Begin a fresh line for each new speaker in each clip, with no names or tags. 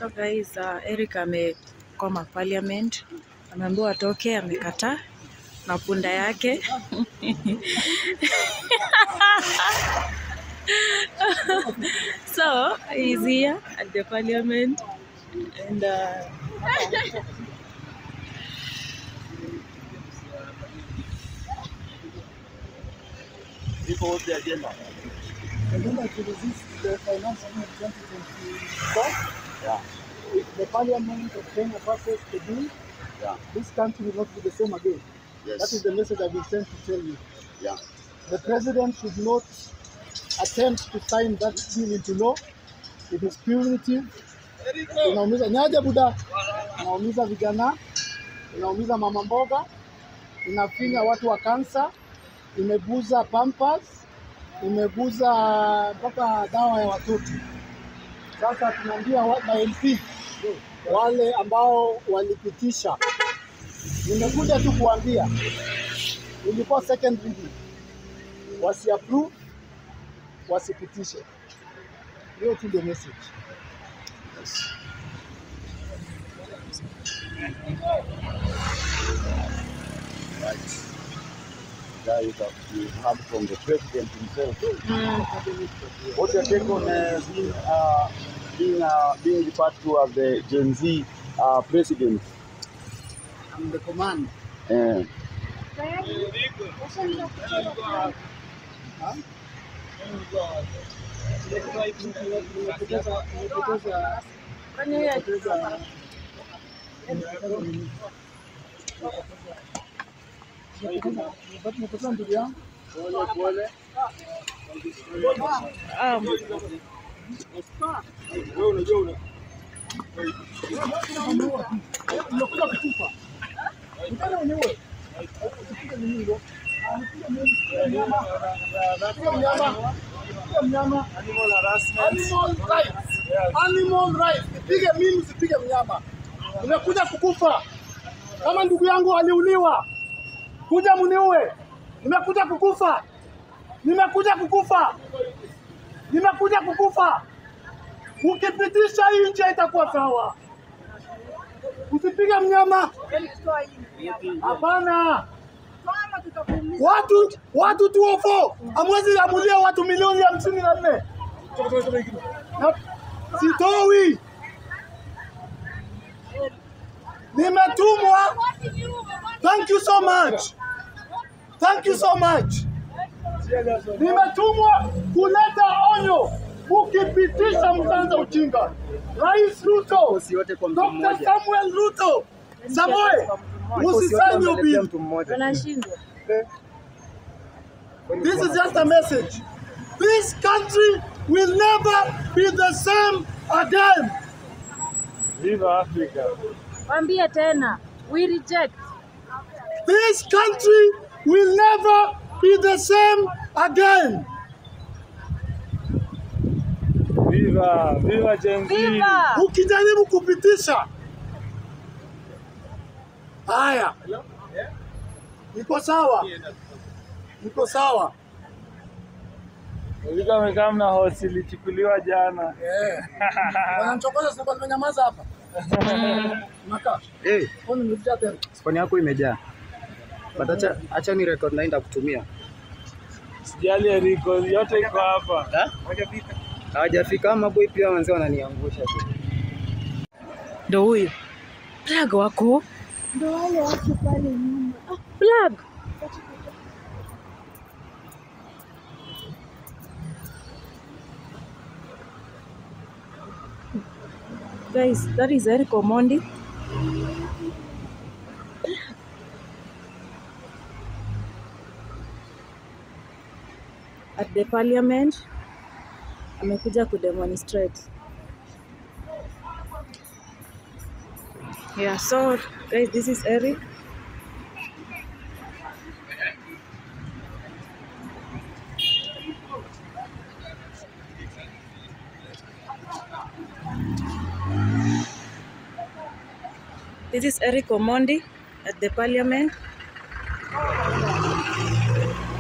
So guys, uh, Eric amekoma parliament, ameambiwa atoke, amekataa na punda yake so he's here at the parliament and uh,
agenda to resist the finance bill 2024.
Yeah.
If the parliament of Kenya passes the bill,
Yeah.
this country will not be the same again.
Yes.
That is the message I've been sent to tell you.
Yeah.
The president should not attempt to sign that bill into law. It is punitive. Inaumiza nyaja buda, inaumiza vijana, inaumiza mama mboga, inafinya watu wa kansa, imeguza pampers, imeguza mpaka dawa ya watoto. Sasa tunaambia wa- ma MP wale ambao walipitisha, nimekuja tu kuambia ilikuwa second reading, wasi approve, wasipitishe. Hiyo tu ndio message.
Right. That is what we heard from the president himself. What's your take on uh, being, uh, being, uh, being referred to as the Gen Z uh, president?
I'm the command.
Uh,
Nimepoteza nimepoteza nimepoteza nimepoteza ndugu yangu.
um,
Nimekuja kukufa. Nitaka uniue. Usipige nini hilo? Ah, nipige mimi. Mnyama. Nipige mnyama. Nipige mnyama. Animal rights. Animal rights. Nipige mimi, usipige mnyama. Nimekuja kukufa. Kama ndugu yangu aliuliwa, kuja muniue. Nimekuja kukufa. Nimekuja kukufa. Nimekuja kukufa. Ukipitisha hii nchi itakuwa sawa. Usipige mnyama. Hapana. Watu watu tuofo amwezi amulia watu milioni hamsini na nne Na- sitoi, nimetumwa. Thank you so much, thank you so much. Nimetumwa kuleta onyo, ukipitisha mtanza ujinga. Rais Ruto, Dr. Samuel Ruto, Samoe, usisanye bill.
wanashindwa
This is just a message. This country will never be the same again.
Viva Africa.
Wambie tena, we reject.
This country will never be the same again.
Viva, viva Gen Z.
Viva!
Ukijaribu kupitisha haya, iko sawa, iko sawa.
Ulikuwa amekaa mna hosi ilichukuliwa jana.
Eh. Wanamchokoza sasa, nimenyamaza hapa. Nakaa.
Hey,
Kwani nimekuja tena?
phone yako imejaa. But acha acha ni record na nitakutumia.
Sijali Eriko, yote iko hapa.
Hawajafika ama boy pia wanzee wananiangusha tu.
Ndo huyu plug wako
Ndo wale watu pale nyuma. Ah,
plug. Guys, that is Eric Omondi. At the parliament amekuja kudemonstrate. Yeah, so guys, this is Eric. This is Eric Omondi at the parliament.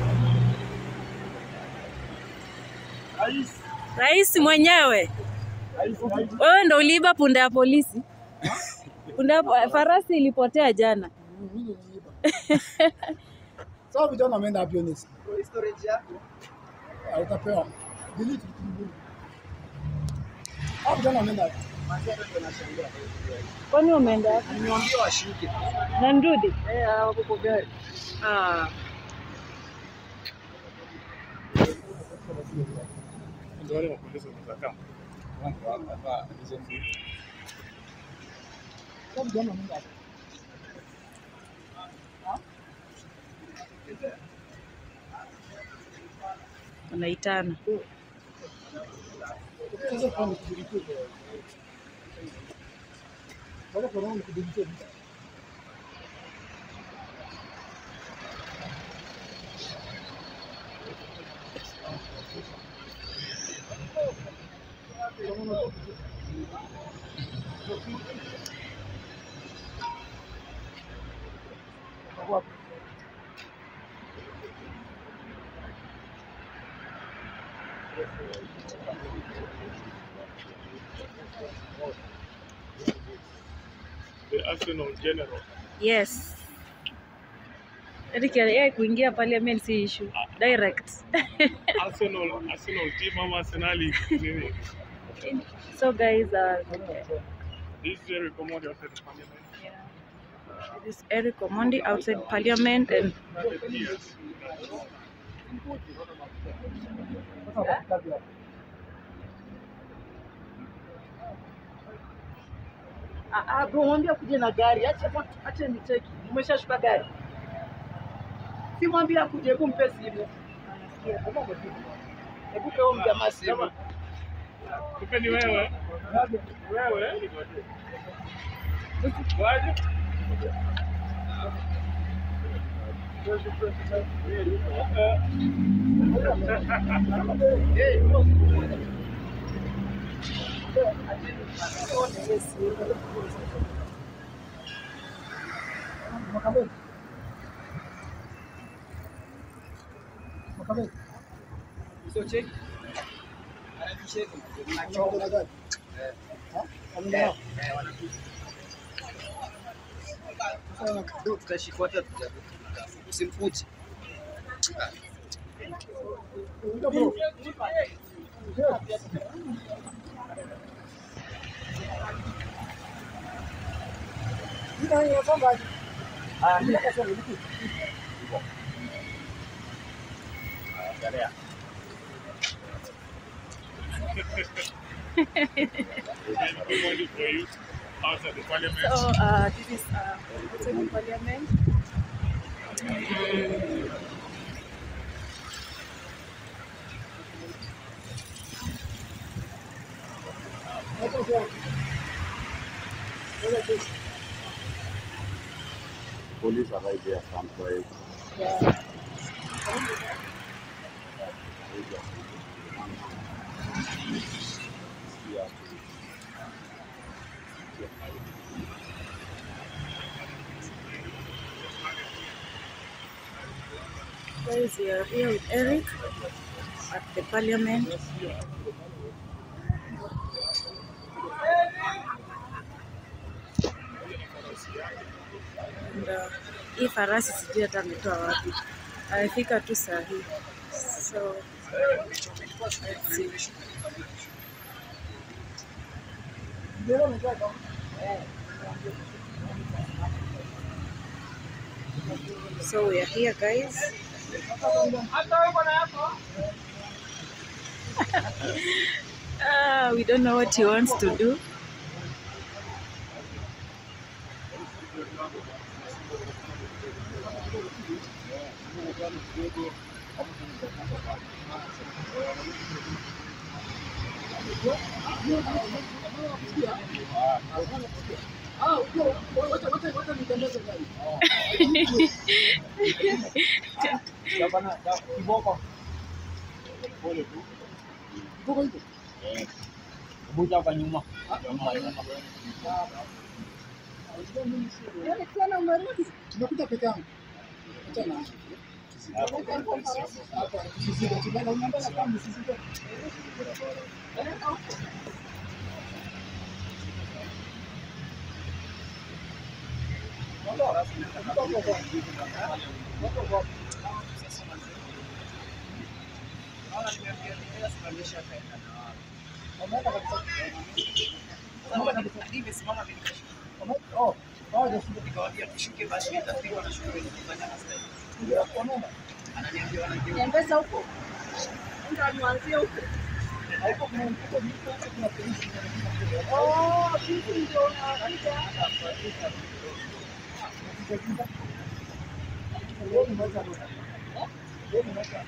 Rais mwenyewe Wewe ndo uliiba punda ya polisi? Punda ya po- farasi ilipotea jana.
Mimi niliiba. Sasa vijana wameenda hapo Honest.
Storage yako.
Ah, Utapewa. Delete. Hao vijana wameenda hapo.
Kwani umeenda wapi?
Nimeambia washuke.
Na Ndudi?
Eh, hao wako kwa gari.
Ah.
Ndio wale mapolisi wanakaa.
Sasa vijana wameenda hapo.
Wanaitana.
Sasa kwa nikudiriki. Sasa kwa nini nikudiriki?
The Arsenal General.
Yes. Eric yeye kuingia parliament si issue. Direct.
Arsenal, Arsenal team ama Arsenali nini?
so guys, uh,
This is Eric Omondi outside the parliament.
this is Eric Omondi outside parliament and
Yes.
Ah, ah, bro, mwambie akuje na gari. Acha acha nicheki. Umeshashuka gari. Si mwambie akuje, hebu mpe simu. Hebu kwa huyo mjamaa simu.
Kumbe ni wewe. Wewe. Waje?
Makabeli. Makabeli.
So cheki. Anacheki.
Wako na gari? Ha? Wameenda nao?
Ndio tutashikwa hata usimfuche.
Ndio bro. Ndio hiyo kwamba ah ndio kasema ndio.
Omondi for you outside the parliament.
so uh, this is uh, outside the parliament.
Hapo sio. Ndio tu.
Police are right there someplace.
Yeah.
Guys, we are here with Eric at the parliament. And, uh, hii farasi sijui hata ametoa wapi, amefika tu saa hii so let's see.
Ndio nataka.
So we are here guys. Ah, we don't know what he wants to do.
Ah, ndio. Wacha wacha wacha nitembeze gari.
Kiboko.
Tuko hivi.
Buja kwa nyuma.
Nimekuja peke yangu. Acha na. Hapa sisi ndio tunataka unaambia kama sisi Wameenda kabisa. Oh, hawajashuka. Wameenda.
Mpesa huko ndo anuanzie huko.
Haiko kuna mfuko mfuko kuna polisi.
Oh, sisi ndio unakuja.
Leo ni moja. Leo ni moja.